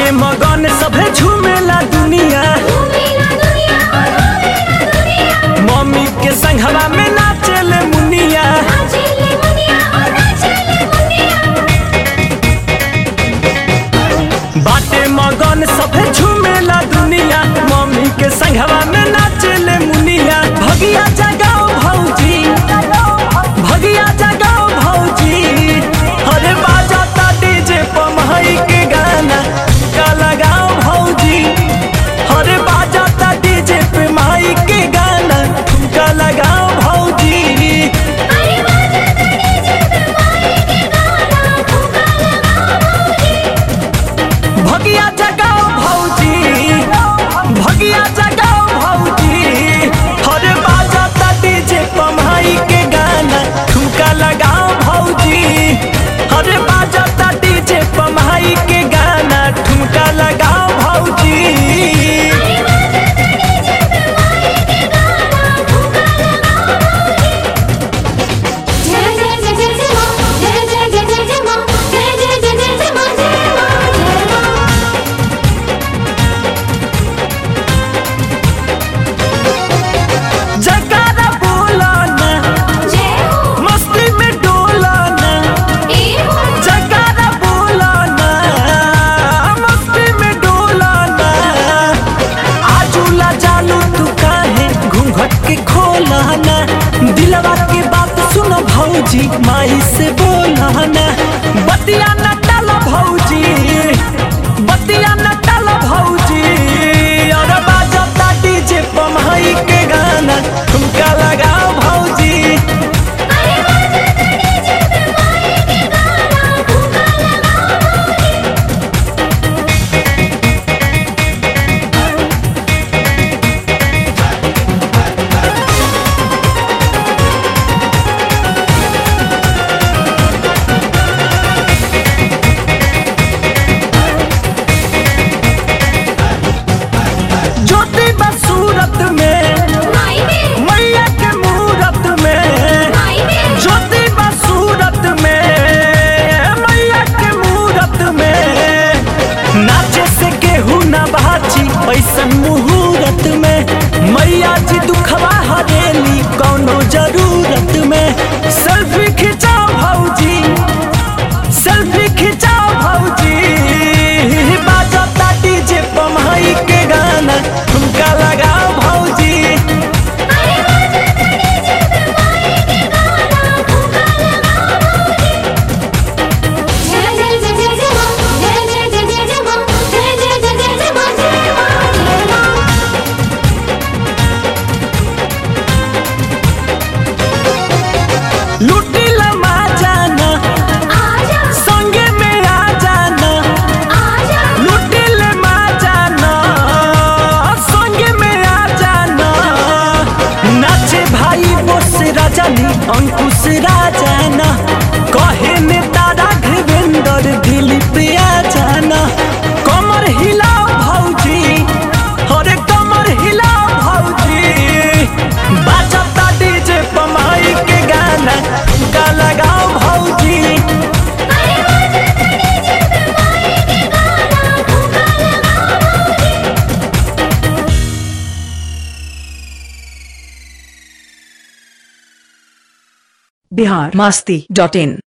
बाटे मगन सभे झूमेला दुनिया मम्मी के संघवा में नाचेले मुनिया बाटे मगन सभे झूमेला दुनिया मम्मी के संघवा में नाचेले मुनिया भगिया जगाओ भौजी भगिया जगाओ भौजी अरे बाजाता डीजे पमहई के गाना का लगाओ भौजी अरे बाजाता डीजे पे माई के गाना का लगाओ भौजी भगिया जगाओ भौजी भगिया जगाओ भौजी हरे बाजाता डीजे पमाई के गाना ठुमका लगाओ भौजी हरे बाजाता डीजे पमाई के गाना ठुमका लगाओ भौजी जगारा बोलाना मस्ती में डोलाना जगारा बोलाना मस्ती में डोलाना आजूला जालू तू काहे घूंघट के खोलाना दिलवा के बात सुनो भौजी माई से बोलाना बतिया न टालो भौजी बतिया न टालो भौजी और बाजता डीजे पमाई के गाना ठुमका लगाओ भौजी ज्योति बा सूरत में मैया के मूरत में ज्योति बा सूरत में मैया के मूरत में नाचे से केहू ना बाची ऐसन मुहूर्त में मैया जी दुखवा हरेली कौनो जरूरत में सेल्फी खिंचाओ भौजी सेल्फी खिंचाओ भौजी बाजता डीजे पमाई के गाना ठुमका लगाओ भौजी लुटी लमा जाना संगे में आ जाना लुटी लमा जाना संगे में आ जाना नाचे भाई बोस राजानी अंकुश राजाना कहे ने तारा धीवेंद्र दिलीप आ जाना कमर हिलाओ भौजी अरे कमर हिलाओ भौजी बाजता डीजे पमाई के गाना का लगाओ भौजी बिहार मस्ती डॉट इन